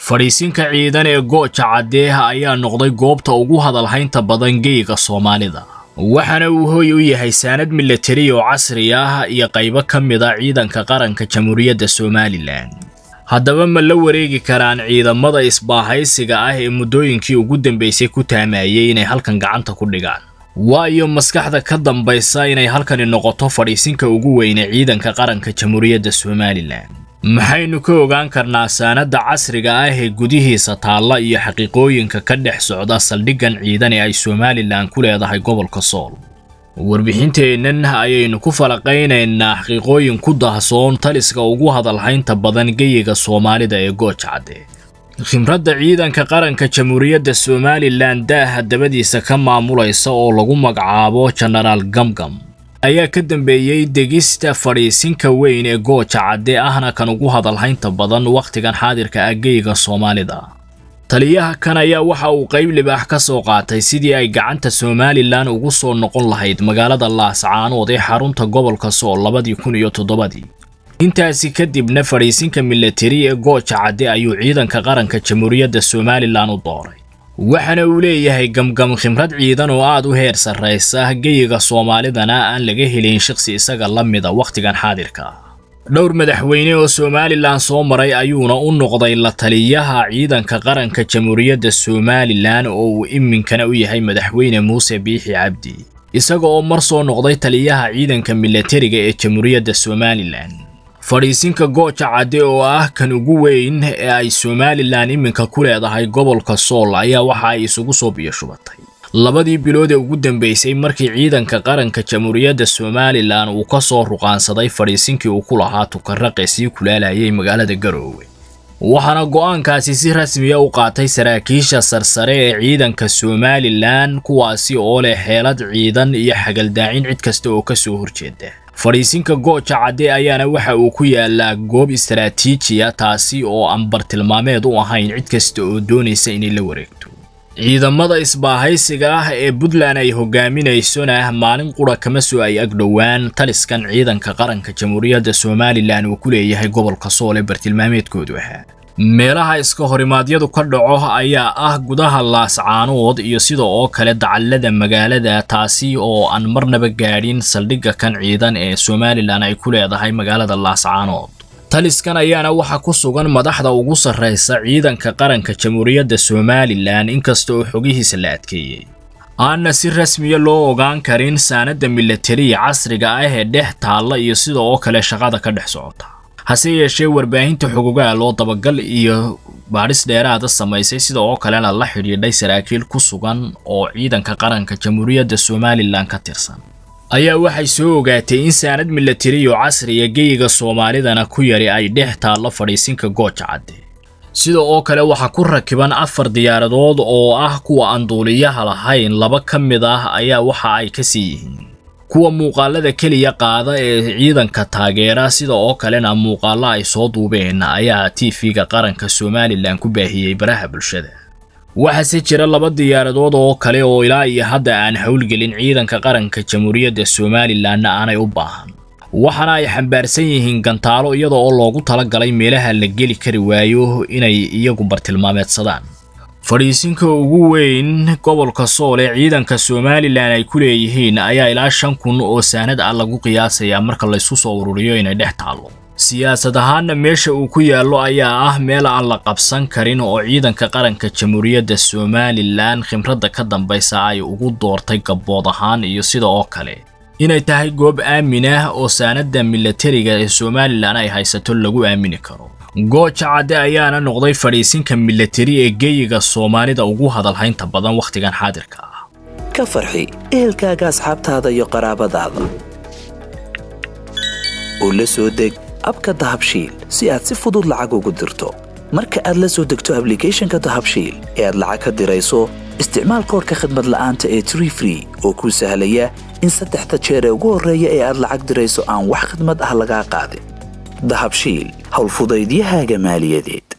fadhiisinka ciidan ee gooja caddeeh ayaa noqday goobta ugu hadalhaynta badan geyga soomaalida waxaana uu hooy u yahay saanad milatari oo casri ah iyo qaybo ka mid a ciidanka qaranka jamhuuriyadda somalilan haddaba ma la wareegi karaan ciidamada isbaahaysiga ah ee muddooyinkii ugu dambaysay ku taamayey inay halkan gacanta ku dhigaan waayo maskaxda ka dambaysa inay halkani noqoto fadhiisinka ugu weyne ciidanka qaranka jamhuuriyadda somalilan maxaynu ka ogaan karnaa saanadda casriga ah ee gudihiisa taalla iyo xaqiiqooyinka ka dhex socda saldhiggan ciidan ee ay somalilan ku leedahay gobolka sool warbixinteennan ayaynu ku falaqaynaynaa xaqiiqooyin ku dahsoon taliska ugu hadalhaynta badan geyiga soomaalida ee gooja cadde khimradda ciidanka qaranka jamhuuriyadda somalilan daaha dabadiisa ka maamulaysa oo lagu magacaabo jenaraal gamgam ayaa ka dambeeyey degista fadhiisinka weyn ee gooja cadde ahna kan ugu hadalhaynta badan wakhtigan xaadirka ah geyiga soomaalida taliyaha kan ayaa waxa uu qayb libaax ka soo qaatay sidii ay gacanta somalilan ugu soo noqon lahayd magaalada laascaanood ee xarunta gobolka sool labadii kun iyo toddobadii intaasi kadibna fadhiisinka milatari ee gooja cadde ayuu ciidanka qaranka jamhuuriyadda somalilan u dooray waxaana uu leeyahay gamgam khimrad ciidan oo aad u heer sarraysa geyiga soomaalidana aan laga helin shaqsi isaga la mida wakhtigan xaadirka ah dhowr madaxweyne oo somalilan soo maray ayuuna u noqday la taliyaha ciidanka qaranka jamhuuriyadda somalilan oo uu iminkana u yahay madaxweyne muuse biixi cabdi isaga oo mar soo noqday taliyaha ciidanka milatariga ee jamhuuriyadda somalilan fadhiisinka gooja cadde oo ah kan ugu weyn ee ay somalilan iminka ku leedahay gobolka sool ayaa waxa ay isugu soo biyashubatay labadii bilood ee ugu dambeysay markii ciidanka qaranka jamhuuriyadda somalilan uu ka soo ruqaansaday fadhiisinkii uu ku lahaa tukarraqe sii kulaalayay magaalada garoowe waxaana go'aankaasi si rasmiya u qaatay saraakiisha sarsare ee ciidanka somalilan kuwaasi oo leh xeelad ciidan iyo xagaldaacin cid kasta oo ka soo horjeeda fadhiisinka gooja cadde ayaana waxa uu ku yaalaa goob istaraatiijiya taasi oo aan bartilmaameed u ahayn cid kasta oo doonaysa inay la wareegto ciidamada isbaahaysiga ah ee puntland ay hogaaminaysona maalin qura kama soo ay agdhowaan taliskan ciidanka qaranka jamhuuriyadda somalilan uu ku leeyahay gobolka sool ee bartilmaameedkoodu ahaa meelaha iska horimaadyadu ka dhaco ayaa ah gudaha laascaanood iyo sida oo kale dacallada magaalada taasi oo aan marnaba gaadhin saldhigga kan ciidan ee somalilan ay ku leedahay magaalada laascaanood taliskan ayaana waxa ku sugan madaxda ugu sarraysa ciidanka qaranka jamhuuriyadda somalilan inkasta oo xogihiisa la adkeeyey aanna si rasmiya loo ogaan karin saanadda milatariya casriga ah ee dhex taalla iyo sida oo kale shaqada ka dhex socota hase yeeshee warbaahinta xogogaal oo dabagal iyo baadhis dheeraada samaysay sida oo kalena la xidhiidhay saraakiil ku sugan oo ciidanka qaranka jamhuuriyadda somalilan ka tirsan ayaa waxay soo ogaatay in saanad milatari oo casriya geyiga soomaalidana ku yari ay dhex taallo fadhiisinka gooja cadde sida oo kale waxaa ku rakiban afar diyaaradood oo ah kuwa aan duuliyaha lahayn laba ka mid ah ayaa waxa ay ka sii yihiin kuwa muuqaalada keliya qaada ee ciidanka taageera sida oo kalena muuqaalo ay soo duubeen ayaa tv-ga qaranka somalilan ku baahiyey baraha bulshada waxaase jira laba diyaaradood oo kale oo ilaa iyo hadda aan howlgelin ciidanka qaranka jamhuuriyadda somalilanna aanay u baahan waxaana ay xambaarsan yihiin gantaalo iyada oo loogu talagalay meelaha la geli kari waayo inay iyagu bartilmaameedsadaan fadhiisinka ugu weyn gobolka sool ee ciidanka somalilan ay ku leeyihiin ayaa ilaa shan kun oo saanad ah lagu qiyaasayaa marka laysku soo ururiyo inay dhex taallo siyaasad ahaanna meesha uu ku yaallo ayaa ah meel aan la qabsan karin oo ciidanka qaranka jamhuuriyadda somalilan khimradda ka dambaysa ay ugu doortay gabbood ahaan iyo sida oo kale inay tahay goob aamin ah oo saanadda milatariga ee somalilan ay haysato lagu aamini karo gooja cadde ayaana noqday fadhiisinka milatari ee geyiga soomaalida ugu hadalhaynta badan wakhtigan xaadirka ah ka farxi ehelkaaga asxaabtaada iyo qaraabadaada oo la soo deg abka dahabshiil si aad si fudud lacag ugu dirto marka aad la soo degto ablicathonka dahabshiil ee aad lacag ka dirayso isticmaal koorka khadmad la'aanta ee tree free oo kuu sahlaya in saddexda jeer ee ugu horreeya ee aad lacag dirayso aan wax khidmad ah lagaa qaadin dahabshiil howlfudaydiyahaaga maaliyadeed